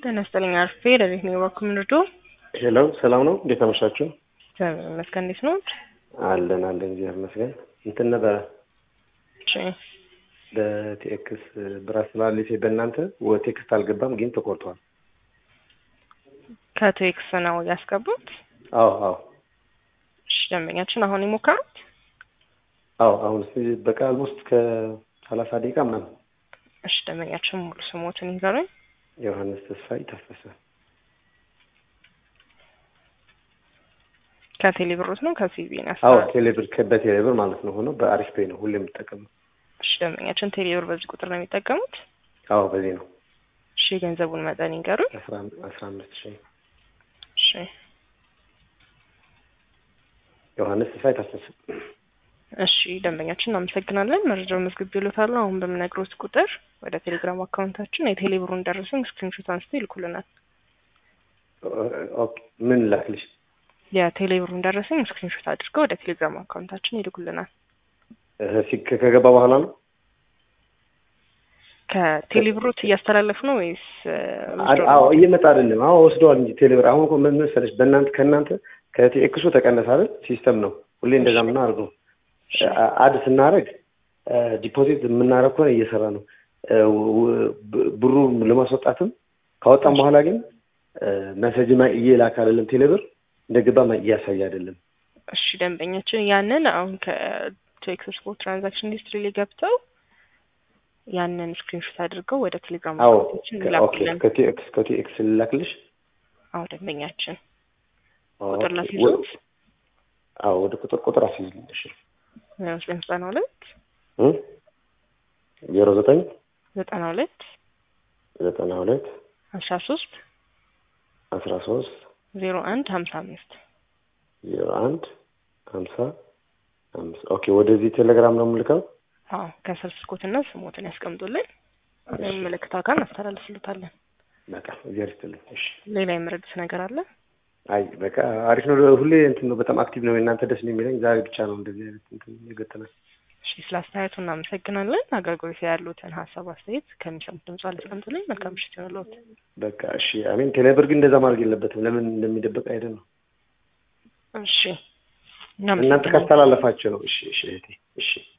ጤና ይስጥልኝ አርፌ ለቤት ነው የባኩም ንርዶ ሄሎ ሰላም ነው። እንዴት አመሻችሁ? መስገን እንዴት ነው? አለን አለን፣ እግዚአብሔር ይመስገን። እንትን ነበረ እሺ በቲኤክስ ብራስ ስላሊሴ በእናንተ ወ- ቴክስት አልገባም፣ ግን ተቆርጧል። ከቴክስ ነው ያስገቡት። አዎ አዎ እሺ ደንበኛችን አሁን የሞከሩት አዎ አሁን እስኪ በቃ ውስጥ ከሰላሳ ደቂቃ ምናምን እሺ ደንበኛችን ሙሉ ስሞትን ይንገሩኝ። ዮሐንስ ተስፋይ ታፈሰ ከቴሌ ብሮት ነው ከሲቢ ነው አዎ ያስገቡት? ቴሌብር በቴሌብር ማለት ነው ሆኖ በአሪፍ ፔይ ነው ሁሌ የምጠቀመው። እሺ ደንበኛችን ቴሌ ብር በዚህ ቁጥር ነው የሚጠቀሙት። አዎ በዚህ ነው እሺ የገንዘቡን መጠን ይንገሩኝ። አስራ አስራ አምስት ሺህ እሺ ዮሐንስ ተስፋይ ታፈሰ። እሺ ደንበኛችን እናመሰግናለን። መረጃው መዝግብ ይሉታሉ። አሁን በምነግሮት ቁጥር ወደ ቴሌግራም አካውንታችን የቴሌ ብሩን ደረሰኝ ስክሪንሾት አንስተው ይልኩልናል። ኦኬ ምን ላክልሽ? የቴሌ ብሩን ደረሰኝ ስክሪንሾት አድርገው ወደ ቴሌግራም አካውንታችን ይልኩልናል። እህ፣ ሲ- ከገባ በኋላ ነው ከቴሌ ብሮት እያስተላለፉ ነው ወይስ እ, አ- አዎ እየመጣ አይደለም። አዎ ወስደዋል እንጂ ቴሌብር አሁን እኮ ምን መሰለሽ በእናንተ ከእናንተ ከቴክሱ ተቀነሰ አይደል? ሲስተም ነው ሁሌ እንደዛ የምናደርገው። አ- አድ ስናደርግ ዲፖዚት የምናደርግ ከሆነ እየሰራ ነው። እ, ው- ብ- ብሩ ለማስወጣትም ካወጣም በኋላ ግን መሰጅ እየላክ አይደለም ቴሌብር እንደገባ ማ- እያሳየ አይደለም። እሺ ደንበኛችን ያንን አሁን ከቴክስ ስፖርት ትራንዛክሽን ሂስትሪ ላይ ገብተው ያንን ስክሪንሾት አድርገው ወደ ቴሌግራም አዎ አካውንታችን ከ- ኦኬ ይላኩልን። ከቲኤክስ ከቲኤክስ ልላክልሽ። አዎ ደንበኛችን ኦኬ፣ ቁጥር ወ- ላስይዙት አዎ ወደ ቁጥር ቁጥር አስይዝልኝ። እሺ ዘጠኝ ዘጠና ሁለት እ ዜሮ ዘጠኝ ዘጠና ሁለት ዘጠና ሁለት አስራ ሶስት አስራ ሶስት ዜሮ አንድ ሀምሳ አምስት ዜሮ አንድ ሀምሳ አምስት ኦኬ። ወደዚህ ቴሌግራም ነው የምልከው። አዎ ከስር ስልኮትና ስሞትን ያስቀምጡልን። ምልክት አካል እናስተላልፍሉታለን። በቃ እግዚአብሔር ይስጥልኝ። እሺ ሌላ የምረዱት ነገር አለ? አይ በቃ አሪፍ ነው። ሁሌ እንትን ነው በጣም አክቲቭ ነው። እናንተ ደስ ነው የሚለኝ ዛሬ ብቻ ነው እንደዚህ አይነት እንትን የገጠመኝ። እሺ ስለ አስተያየቱ እናመሰግናለን። አገልግሎት ያሉትን ሀሳብ አስተያየት ከሚሰሙት ድምጽ አላስቀምጡልኝ። መልካም ምሽት ይሆንልዎት። በቃ እሺ። አሜን። ቴሌብር ግን እንደዛ ማድረግ የለበትም። ለምን እንደሚደበቅ አይደል ነው እሺ እናንተ እናመሰግናለን። ካስተላለፋቸው ነው። እሺ እሺ እህቴ እሺ